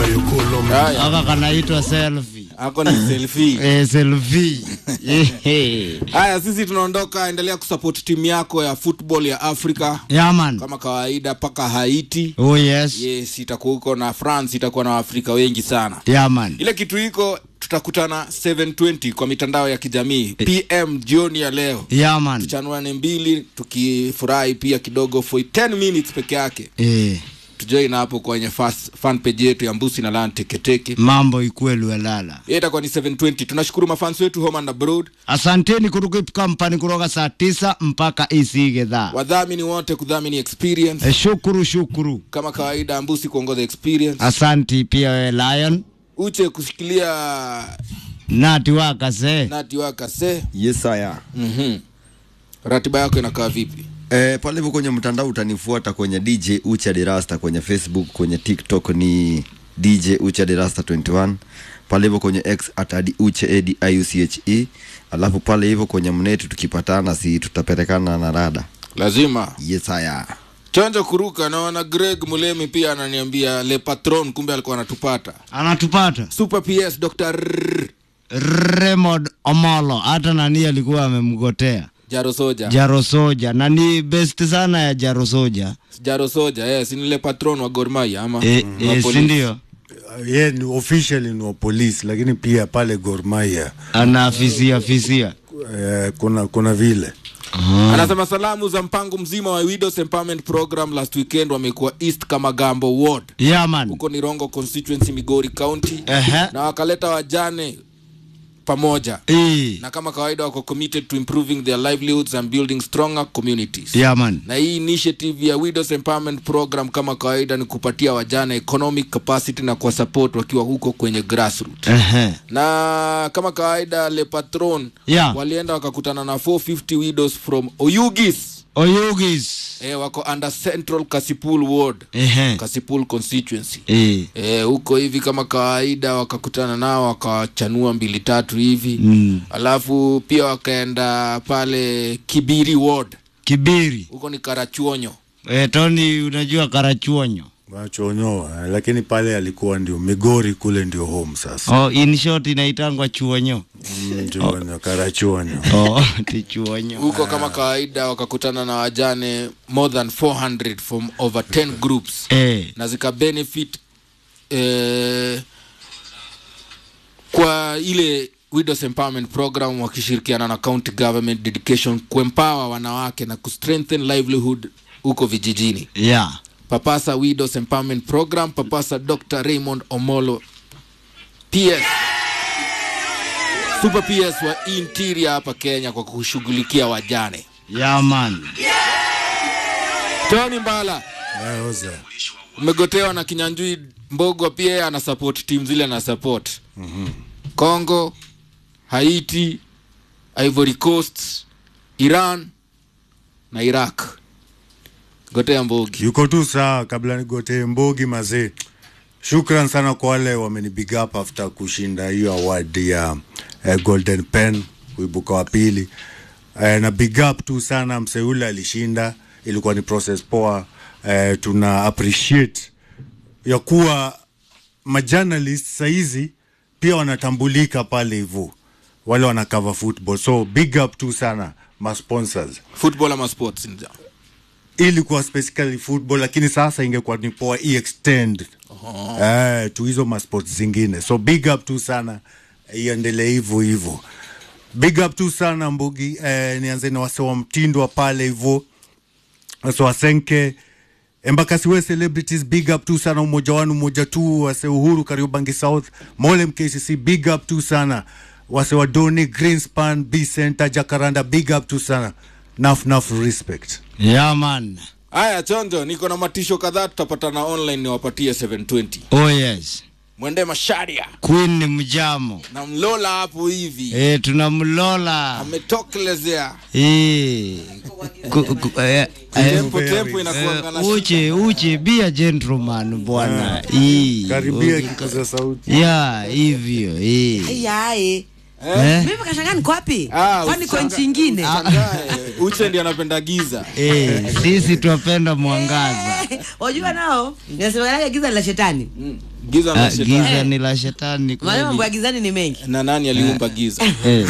Bayokolo Haya, aka kanaitwa selfie ako ni selfie. eh, selfie Ehe. Haya, sisi tunaondoka. Endelea kusupport timu yako ya football ya Afrika yeah man kama kawaida, mpaka Haiti. oh yes Yes, itakuwa huko na France, itakuwa na Waafrika wengi sana. yeah man Ile kitu iko, tutakutana 720 kwa mitandao ya kijamii PM jioni ya leo, yeah man chanuane mbili, tukifurahi pia kidogo for 10 minutes peke yake. eh, Tujoin hapo kwenye fas- fan page yetu ya Mbusi na Lan Teketeke. mambo ikuwe luelala Hiyo itakuwa ni 720. Tunashukuru mafans wetu home and abroad, asanteni kutoka kampani kutoka saa tisa mpaka isige dhaa wadhamini wote kudhamini experience eh, shukuru shukuru kama kawaida, Mbusi kuongoza experience, asanti pia we lion Uche kushikilia nati wakase nati wakase. Yes, I mm Ratiba yako inakaa vipi? Eh, pale hivyo kwenye mtandao utanifuata kwenye DJ Ucha Derasta kwenye Facebook, kwenye TikTok ni DJ Ucha Derasta 21 pale hivyo kwenye X at adi uche edi iuche alafu pale hivyo kwenye mneti tukipatana si tutapelekana na rada Lazima yes haya chonjo kuruka. Naona Greg Mulemi pia ananiambia Le Patron, kumbe alikuwa anatupata. anatupata Super PS Dr. Raymond Omolo hata nani alikuwa amemgotea Jaro Soja. Jaro Soja na ni best sana ya Jaro Soja Jaro Soja, yes, ni Le Patron wa Gor Mahia ama e, wa e, polisi. si ndio ye ni officially ni wa polisi, lakini pia pale Gor Mahia anaafisia fisia eh, kuna kuna vile Anasema salamu za mpango mzima wa Widows Empowerment Program last weekend wamekuwa East Kamagambo Ward. yeah man Huko ni Rongo constituency Migori County. Ehe. Na wakaleta wajane pamoja. e, Na kama kawaida wako committed to improving their livelihoods and building stronger communities. yeah man na hii initiative ya widows empowerment program kama kawaida ni kupatia wajana economic capacity na kwa support wakiwa huko kwenye grassroot Ehe. na kama kawaida le patron Yeah. walienda wakakutana na 450 widows from oyugis Oyugis eh, wako under central kasipul ward Ehe. kasipul constituency e, Eh, huko hivi kama kawaida wakakutana nao wakawachanua mbili tatu hivi Mm. alafu pia wakaenda pale kibiri ward Kibiri huko ni karachuonyo e, Tony unajua karachuonyo wachonyoa, lakini pale alikuwa ndio Migori kule ndio home sasa oh, in short inaitangwa chuonyo Mm, ndio Karachuonyo. oh, ti chuonyo huko kama kawaida wakakutana na wajane more than 400 from over 10 groups e, na zika benefit eh, kwa ile widows empowerment program wakishirikiana na county government dedication kuempower wanawake na kustrengthen livelihood huko vijijini yeah papasa widows empowerment program papasa dr raymond omolo ps super ps wa interior hapa kenya kwa kushughulikia wajane yeah man tony mbala Eh, oza. umegotewa na kinyanjui mbogwa pia yeye ana support team zile ana support congo haiti ivory coast iran na iraq gotea mbogi yuko tu sawa kabla nigotee mbogi mazee shukran sana kwa wale wameni big up after kushinda hiyo award ya eh, golden pen kuibuka wa pili eh, na big up tu sana mseule alishinda ilikuwa ni process poa eh, tuna appreciate ya kuwa majournalist sahizi pia wanatambulika pale hivyo wale wana cover football so big up tu sana masponsors football ama sports in general. ilikuwa specifically football lakini sasa ingekuwa ni poa extend eh, tu hizo masport zingine so big up tu sana iendelee hivyo hivyo big up tu sana mbugi eh, nianze na wase wa mtindo wa pale hivyo wase wasenke embakasiwe celebrities big up tu sana umoja wanu umoja tu wase uhuru kariobangi south mole mkcc big up tu sana wase wa doni greenspan b center jacaranda big up tu sana naf naf respect yeah man haya chonjo niko na matisho kadhaa tutapatana online niwapatie 720 oh yes mwende masharia queen ni mjamo na mlola hapo hivi e, tunamlola ametokelezea e, ku, ku, eh, eh, tempo tempo inakuanga na eh, uche uche be a gentleman bwana Ii, karibia uki- kikuza sauti ya hivyo eh. yae Eh? mimi kashangaa niko wapi Ah, kwani kwa usanga- nchi ingine Ushangae, uche ndi anapenda giza Eh, sisi twapenda mwangaza wajua nao nasemanaga giza la shetani giza na Ah, shetani giza ni la shetani maana mambo ya kweli. gizani ni mengi na nani aliumba giza Eh.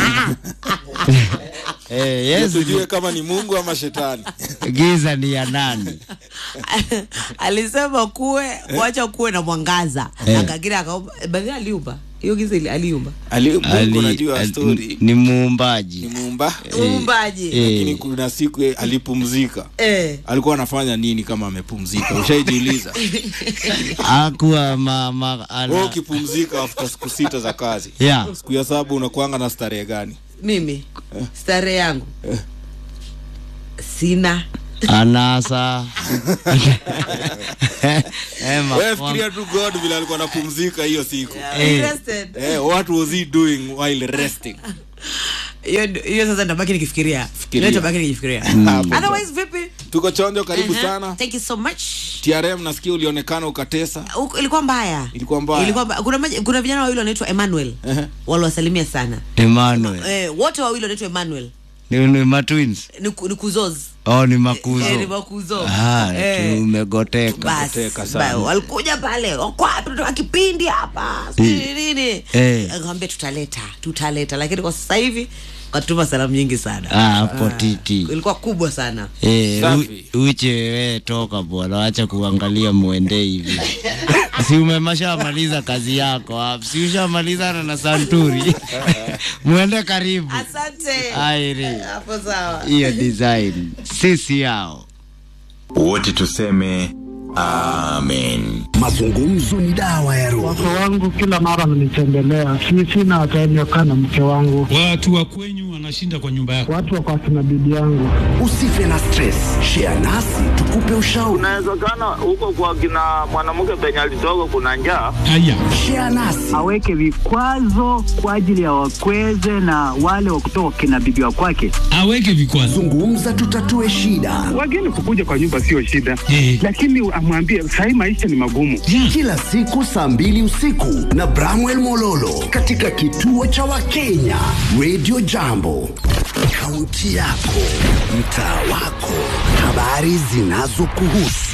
Eh, Yesu tujue kama ni mungu ama shetani giza ni ya nani? alisema kuwe wacha kuwe na mwangaza Eh. akagira akaomba baadhi aliumba hiyo giza ili- aliumba Ali, mungu Ali- unajua ali- story ni ni muumbaji muumba uumbaji eh. lakini kuna siku eh, alipumzika eh. alikuwa anafanya nini kama amepumzika ushaijiuliza akuwa mama wewe ana ukipumzika after siku sita za kazi ya siku ya saba unakuanga na starehe gani mimi starehe yangu sina anasa Eh, wewe mafua- fikiria tu god vile alikuwa anapumzika hiyo siku Eh. Rested. eh, what was he doing while resting hiyo hiyo sasa ntabaki nikifikiria Fikiria. Hiyo nitabaki nikifikiria Hapo otherwise vipi tuko chonjo karibu Uh-huh. sana thank you so much trm nasikia ulionekana ukatesa Huko- ilikuwa mbaya Ilikuwa mbaya. ilikuwa mbaya. kuna, maji- kuna vijana wawili wanaitwa emmanuel Ehe. waliwasalimia sana Emmanuel eh, wote wawili wanaitwa emmanuel ni, ni matwins ni, ku- ni kuzoz oh, ni eh, ni makuzo makuzo ah, Eh. tumegoteka basi Kuteka sana. ba- walikuja pale wako wapi tunataka kipindi hapa sijui nini Eh. akamwambia tutaleta tutaleta lakini kwa sasa hivi katuma salamu nyingi sana Ah, hapo titi. ilikuwa kubwa sana Eh, Safi. u- uche wewe toka bwana, acha kuangalia mwende hivi. si umemeshamaliza kazi yako hapo, si ushamalizana na Santuri mwende karibu. asante Airi hapo sawa hiyo design sisi yao wote tuseme amen Mazungumzo ni dawa ya roho. Wake wangu kila mara wananitembelea, si sina time ya kukaa na mke wangu, watu wa kwenyu wanashinda kwa nyumba yako. watu wako akina bibi yangu. Usife na stress, share nasi tukupe ushauri. Inawezekana huko kwa kina mwanamke penye alitoka kuna njaa. Haya, Share nasi aweke vikwazo kwa ajili ya wakweze na wale wa kutoka kina bibi wa kwake. aweke vikwazo zungumza, tutatue shida. Wageni kukuja kwa nyumba sio shida, Eh. lakini amwambie sahii maisha ni magumu. Kila siku saa mbili usiku na Bramwell Mololo katika kituo cha Wakenya Radio Jambo, kaunti yako, mtaa wako, habari zinazokuhusu,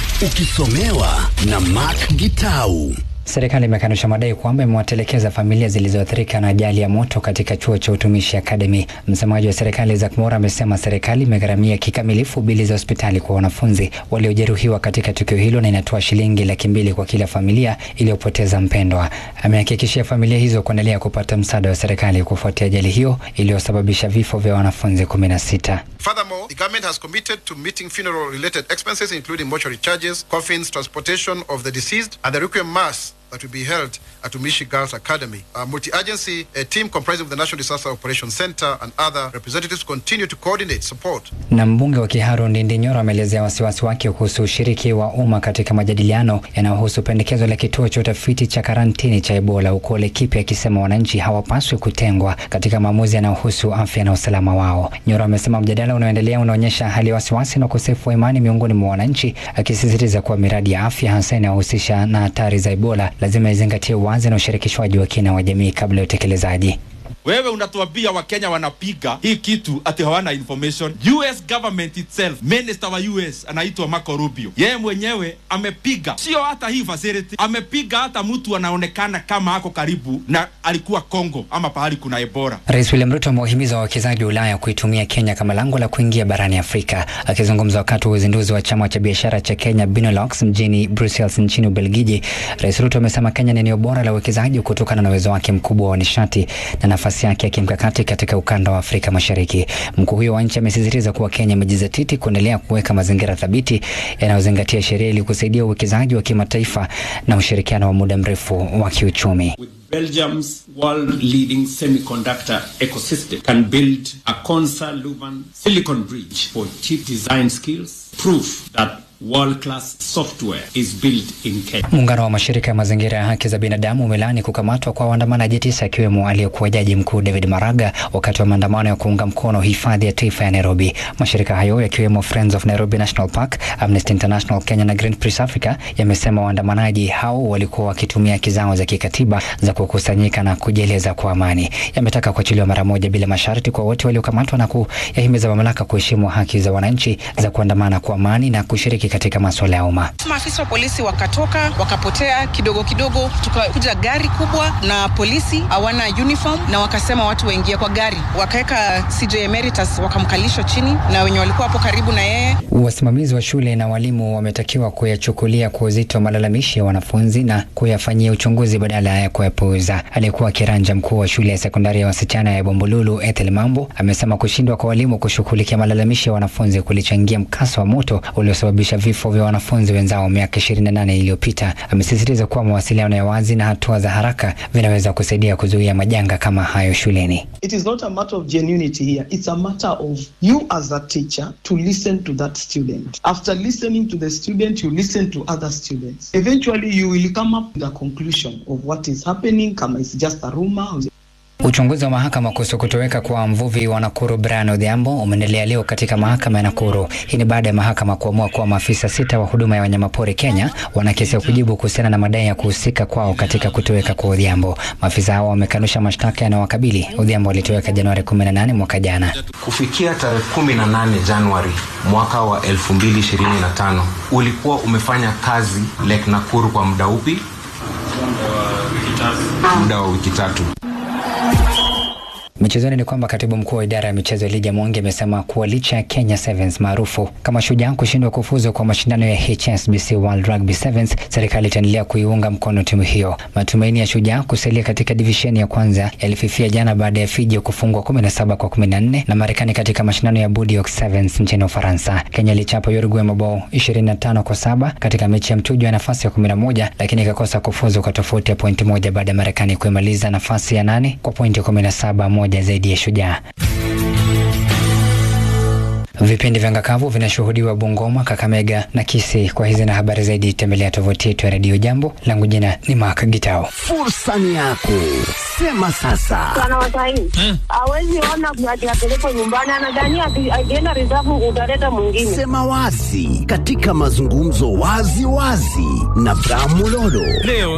ukisomewa na Mark Gitau. Serikali imekanusha madai kwamba imewatelekeza familia zilizoathirika na ajali ya moto katika chuo cha utumishi Academy. Msemaji wa serikali Isaac Mora amesema serikali imegharamia kikamilifu bili za hospitali kwa wanafunzi waliojeruhiwa katika tukio hilo na inatoa shilingi laki mbili kwa kila familia iliyopoteza mpendwa. Amehakikishia familia hizo kuendelea kupata msaada wa serikali kufuatia ajali hiyo iliyosababisha vifo vya wanafunzi kumi na sita. Furthermore, the government has committed to meeting funeral related expenses, including mortuary charges, coffins, transportation of the deceased, and the requiem mass that will be held at Umishi Girls Academy. A multi agency a team comprising of the National Disaster Operations Center and other representatives continue to coordinate support Na mbunge wa Kiharu Ndindi Nyoro ameelezea wasiwasi wake kuhusu ushiriki wa umma katika majadiliano yanayohusu pendekezo la kituo cha utafiti cha karantini cha Ebola huko Laikipia, akisema wananchi hawapaswi kutengwa katika maamuzi yanayohusu afya na usalama wao. Nyoro amesema mjadala unaoendelea unaonyesha hali ya wasiwasi na ukosefu wa imani miongoni mwa wananchi, akisisitiza kuwa miradi ya afya hasa inayohusisha na hatari za Ebola lazima izingatie uwazi na ushirikishwaji wa kina wa jamii kabla ya utekelezaji. wewe unatuambia wakenya wanapiga hii kitu ati hawana information us government itself minister wa us anaitwa marco rubio yeye mwenyewe amepiga sio hata hii facility amepiga hata mtu anaonekana kama ako karibu na alikuwa congo ama pahali kuna ebola Rais William Ruto amewahimiza wawekezaji wa Ulaya kuitumia Kenya kama lango la kuingia barani Afrika. Akizungumza wakati wa uzinduzi wa chama cha biashara cha Kenya Benelux mjini Brussels nchini Ubelgiji, Rais Ruto amesema Kenya ni eneo bora la uwekezaji kutokana na uwezo wake mkubwa wa nishati na nafasi yake ya kimkakati katika ukanda wa Afrika Mashariki. Mkuu huyo wa nchi amesisitiza kuwa Kenya imejizatiti kuendelea kuweka mazingira thabiti yanayozingatia sheria ili kusaidia uwekezaji wa kimataifa na ushirikiano wa muda mrefu wa kiuchumi. Belgium's world leading semiconductor ecosystem can build a Consa Luban silicon bridge for chip design skills, proof that world class software is built in Kenya. Muungano wa mashirika ya mazingira ya haki za binadamu umelaani kukamatwa kwa waandamanaji tisa akiwemo aliyekuwa jaji mkuu David Maraga wakati wa maandamano ya kuunga mkono hifadhi ya taifa ya Nairobi. Mashirika hayo yakiwemo Friends of Nairobi National Park, Amnesty International Kenya na Greenpeace Africa yamesema waandamanaji hao walikuwa wakitumia haki zao za kikatiba za kukusanyika na kujieleza kwa amani. Yametaka kuachiliwa mara moja bila masharti kwa wote waliokamatwa na kuyahimiza mamlaka kuheshimu haki za wananchi za kuandamana kwa amani na kushiriki katika masuala ya umma. Maafisa wa polisi wakatoka wakapotea kidogo kidogo, tukakuja gari kubwa na polisi hawana uniform, na wakasema watu waingie kwa gari, wakaweka CJ Emeritus wakamkalisha chini na wenye walikuwa hapo karibu na yeye. Wasimamizi wa shule na walimu wametakiwa kuyachukulia kwa uzito malalamishi ya wanafunzi na kuyafanyia uchunguzi badala ya kuyapuuza. Aliyekuwa kiranja mkuu wa shule ya sekondari ya wasichana ya Bombululu Ethel Mambo amesema kushindwa kwa walimu kushughulikia malalamishi ya wanafunzi kulichangia mkasa wa moto uliosababisha vifo vya wanafunzi wenzao miaka 28 iliyopita. Amesisitiza kuwa mawasiliano ya wazi na hatua za haraka vinaweza kusaidia kuzuia majanga kama hayo shuleni. It is not a matter of genuinity here. It's a matter of you as a teacher to listen to that student. After listening to the student, you listen to other students. Eventually, you will come up with a conclusion of what is happening. Kama it's just a rumor. Uchunguzi wa mahakama kuhusu kutoweka kwa mvuvi wa Nakuru Brian Odhiambo umeendelea leo katika mahakama ya Nakuru. Hii ni baada ya mahakama kuamua kuwa maafisa sita wa huduma ya wanyamapori Kenya wana kesi ya kujibu kuhusiana na madai ya kuhusika kwao katika kutoweka kwa Odhiambo. Maafisa hao wamekanusha mashtaka yanayowakabili. Odhiambo alitoweka Januari 18 mwaka jana. Kufikia tarehe 18 Januari mwaka wa 2025 ulikuwa umefanya kazi Lake Nakuru kwa muda upi? Muda wa wiki tatu. Michezoni ni kwamba katibu mkuu wa idara ya michezo Elijah Mwangi amesema kuwa licha ya Kenya Sevens maarufu kama Shujaa kushindwa kufuzu kwa mashindano ya HSBC World Rugby Sevens, serikali itaendelea kuiunga mkono timu hiyo. Matumaini ya Shujaa kusalia katika divisheni ya kwanza yalififia jana baada ya Fiji kufungwa 17 kwa 14 na Marekani katika mashindano ya Bordeaux Sevens nchini Ufaransa. Kenya ilichapa Uruguay mabao 25 kwa saba katika mechi ya mchujo ya nafasi ya 11, lakini ikakosa kufuzu kwa tofauti ya pointi moja baada ya Marekani kuimaliza nafasi ya nane kwa pointi 17 moja zaidi ya Shujaa. Vipindi vya ngakavu vinashuhudiwa Bungoma, Kakamega na Kisii. Kwa hizi na habari zaidi, tembelea tovuti yetu ya redio Jambo. Langu jina ni Mark Gitao. Fursa ni yako, sema sasa. Bwana Wasaini hawezi ona ati apelekwe nyumbani, anadhania ati akienda reserve utaleta mwingine. Sema wazi katika mazungumzo wazi wazi na Bramulolo. Leo